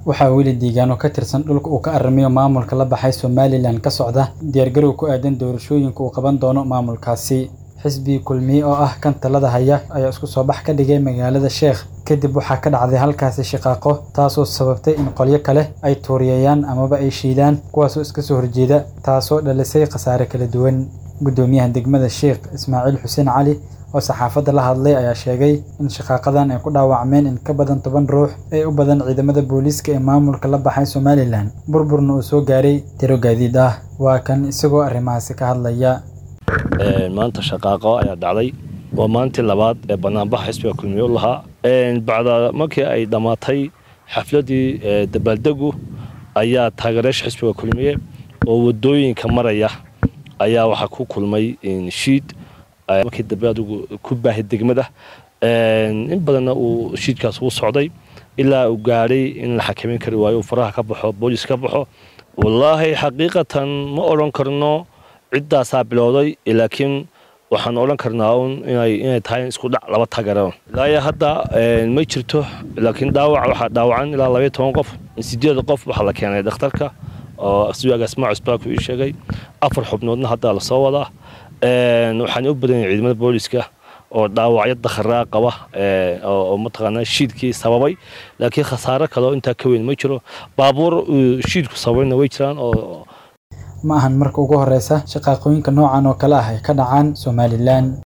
waxaa weli deegaano ka tirsan dhulka uu ka arrimayo maamulka la baxay somalilan ka socda diyaargarow ku aadan doorashooyinka uu qaban doono maamulkaasi xisbi kulmiye oo ah kan talada haya ayaa isku soo bax ka dhigay magaalada sheekh kadib waxaa ka dhacday halkaasi shiqaaqo taasoo sababtay in qolyo kale ay tuuriyayaan amaba ay shiidaan kuwaasoo iska soo horjeeda taasoo dhalisay khasaare kala duwan guddoomiyaha degmada sheekh ismaaciil xuseen cali oo saxaafadda la hadlay ayaa sheegay in shaqaaqadan ay ku dhaawacmeen in ka badan toban ruux ee u badan ciidamada booliiska ee maamulka la baxay somalilan burburna uu soo gaaray tiro gaadiid ah waa kan isagoo arrimahaasi ka hadlaya maanta shaqaaqo ayaa dhacday waa maalintii labaad ee banaanbaxa xisbiga kulmiye u lahaa bacda markii ay dhammaatay xafladdii dabaaldegu ayaa taageerayaasha xisbiga kulmiye oo wadooyinka maraya ayaa waxaa ku kulmay shiid markii dambe adigu ku baahay degmada in badanna uu shiidkaas ugu socday ilaa uu gaadhay in la xakameyn kari waayo uu faraha ka baxo booliis ka baxo wallaahi xaqiiqatan ma odhan karno ciddaasaa bilowday laakiin waxaan odhan karnaa un inay tahay isku dhac laba taageero ilaa hadda ma jirto laakiin dhaawac waxaa dhaawacan ilaa labaiyo toban qof sideed qof waxaa la keenay dhakhtarka oo siwaagaas maacis baaku ii sheegay afar xubnoodna hadda lasoo wadaa waxaan u badan yahay ciidamada booliiska oo dhaawacyo dakharaa qaba oo mataqaanaa shiidkii sababay laakiin khasaare kale oo intaa ka weyn ma jiro baabuur shiidku sababayna way jiraan oo ma ahan marka ugu horeysa shaqaaqooyinka noocan oo kale ah ay ka dhacaan somalilan